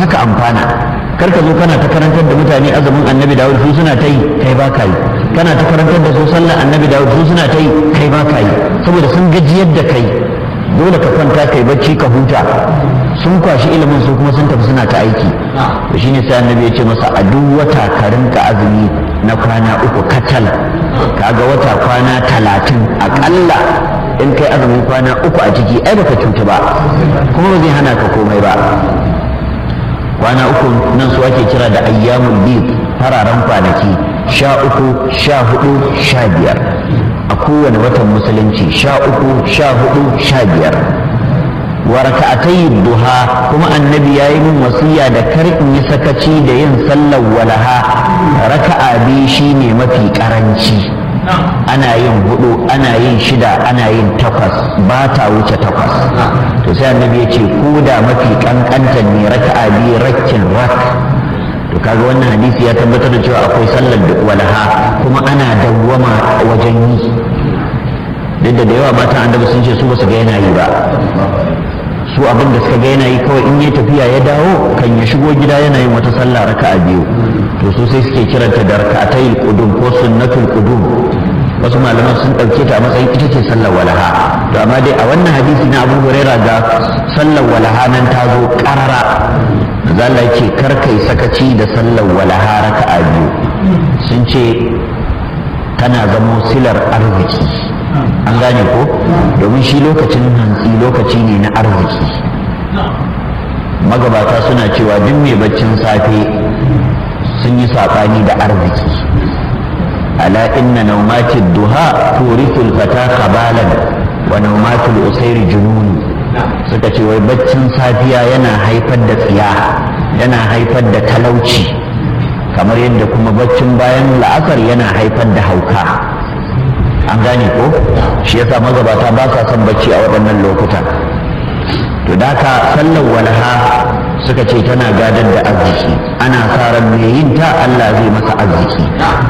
ka amfana kar ka zo kana ta karantar da mutane azumin annabi dawud su suna ta yi kai ba ka yi kana ta karantar da su sallar annabi dawud su suna ta yi kai ba ka yi saboda sun gajiyar da kai dole ka kwanta kai bacci ka huta sun kwashi ilimin su kuma sun tafi suna ta aiki to shine sai annabi ya ce masa a duk wata ka rinka azumi na kwana uku katal kaga wata kwana talatin akalla in kai azumin kwana uku a ciki ai baka cuta ba kuma ba zai hana ka komai ba kwana uku nan su ake kira da ayyamul bid fararen kwanaki sha uku sha hudu sha biyar a kowane watan musulunci sha uku sha hudu sha biyar wa raka'atai duha kuma annabi ya yi min wasiya da kar in yi sakaci da yin sallar walaha raka'a biyu shine mafi karanci ana yin hudu ana yin shida ana yin takwas ba ta wuce takwas to sai annabi ya ce ko da mafi kankantar ne raka'a biyu rakkin rak to kaga wannan hadisi ya tabbatar da cewa akwai sallar walaha kuma ana dawwama wajen yi duk da da yawa matan annabi sun ce su ba su ga yana yi ba su abin da suka ga yana yi kawai in ya tafiya ya dawo kan ya shigo gida yana yin wata sallah raka'a biyu to su sai suke kiranta da raka'atayil qudum ko sunnatul qudum wasu malaman sun ɗauke ta a matsayin ita ce sallar walaha to amma dai a wannan hadisi na abu huraira ga sallar walaha nan ta zo ƙarara zalla ce kar kai sakaci da sallar walaha raka'a biyu sun ce tana zamo silar arziki an gane ko domin shi lokacin hantsi lokaci ne na arziki magabata suna cewa duk mai baccin safe sun yi saɓani da arziki ala inna naumatin duha turithul fata kabalan wa naumatul usairi jununi suka ce wai baccin safiya yana haifar da tsiya yana haifar da talauci kamar yadda kuma baccin bayan la'asar yana haifar da hauka an gane ko shi yasa magabata ba sa son bacci a waɗannan lokutan to da ka sallar walaha suka ce tana gadar da arziki ana sa ran mai yin ta Allah zai masa arziki